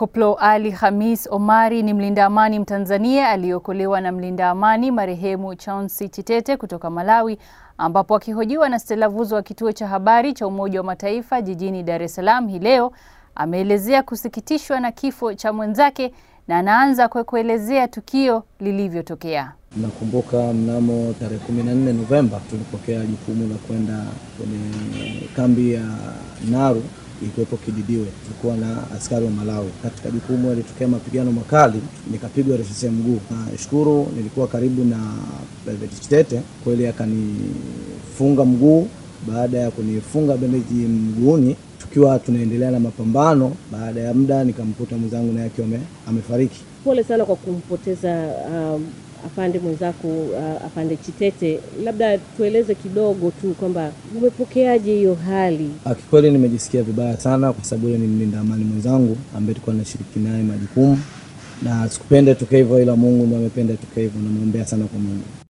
Koplo Ali Hamis Omari ni mlinda amani Mtanzania aliyeokolewa na mlinda amani marehemu Chauncey Chitete kutoka Malawi, ambapo akihojiwa na Stella Vuzo wa kituo cha habari cha Umoja wa Mataifa jijini Dar es Salaam hii leo, ameelezea kusikitishwa na kifo cha mwenzake na anaanza kwa kuelezea tukio lilivyotokea. Nakumbuka mnamo tarehe 14 Novemba tulipokea jukumu la kwenda kwenye kambi ya Naru ilikuwepo Kididiwe, tulikuwa na askari wa Malawi. Katika jukumu yalitokea mapigano makali, nikapigwa risasi ya mguu. Nashukuru nilikuwa karibu na Private Chitete, kweli akanifunga mguu. Baada ya kunifunga bendeji mguuni, tukiwa tunaendelea na mapambano, baada ya muda nikamkuta mwenzangu naye akiwa amefariki. Pole sana kwa kumpoteza um, afande mwenzako uh, afande Chitete, labda tueleze kidogo tu kwamba umepokeaje hiyo hali? Kikweli nimejisikia vibaya sana, kwa sababu yule ni mlinda amani mwenzangu ambaye tulikuwa tunashiriki naye majukumu, na sikupenda tuke hivyo, ila Mungu ndiye amependa tuke hivyo. Namwombea sana kwa Mungu.